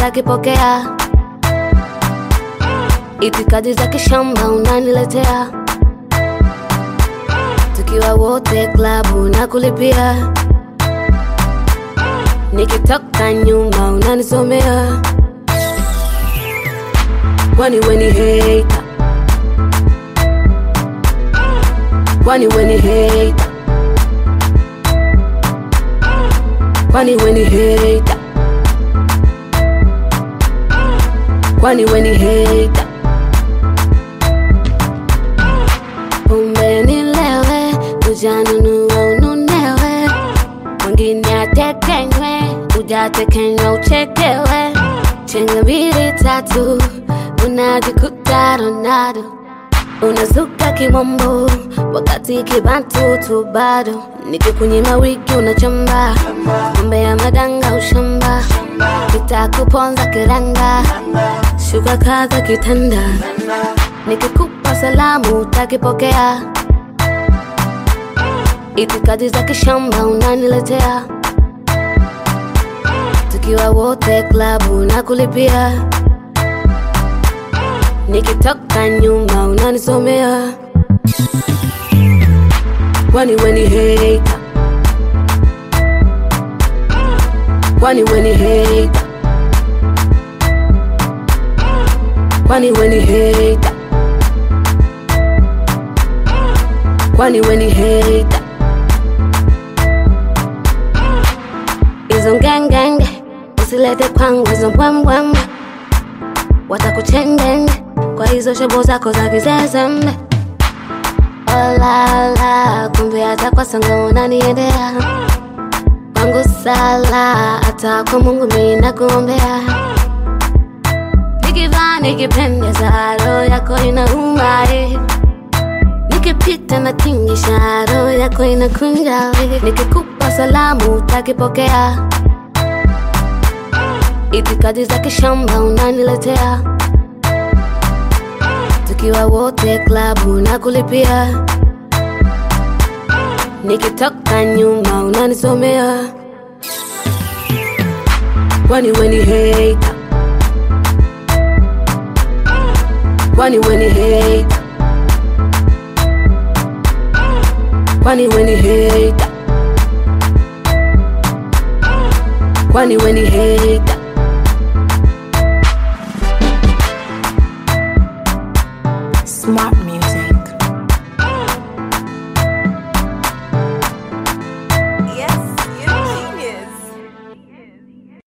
utakipokea. Itikadi za kishamba unaniletea, tukiwa wote klabu na kulipia, nikitoka nyuma unanisomea, kwani weni hater, kwani weni hater, kwani weni hater, kwani weni hater Pombe nilewe, ujanunua ununewe, mwingine atekenywe, ujatekenywa uchekewe, chenga mbili tatu, unajikuta Ronaldo, unazuka kimombo, wakati kibantu tu bado, nikikunyima wiki unachamba, pombe ya madanga ushamba, kitakuponza kiranga, shuka kaza kitanda nikikupa salamu utakipokea, itikadi za kishamba unaniletea, tukiwa wote klabu na kulipia, nikitoka nyuma unanisomea, kwani weni hater, kwani weni hater, kwani weni hater kwani weni hater hizo ngengenge usilete kwangu hizo mbwembwembe watakuchengenge kwa hizo shobo zako za kizezembe olala kumbe hata kwa sanga unaniendea kwangu sala hata kwa mungu mina kuombea nikivaa nikipendeza roho yako inauma eh nikipita na tingisha roho yako inakunja we. nikikupa salamu utakipokea itikadi za kishamba unaniletea tukiwa wote klabu na kulipia nikitoka nyuma unanisomea kwani weni hater kwani weni hater kwani weni hater kwani weni hater Smart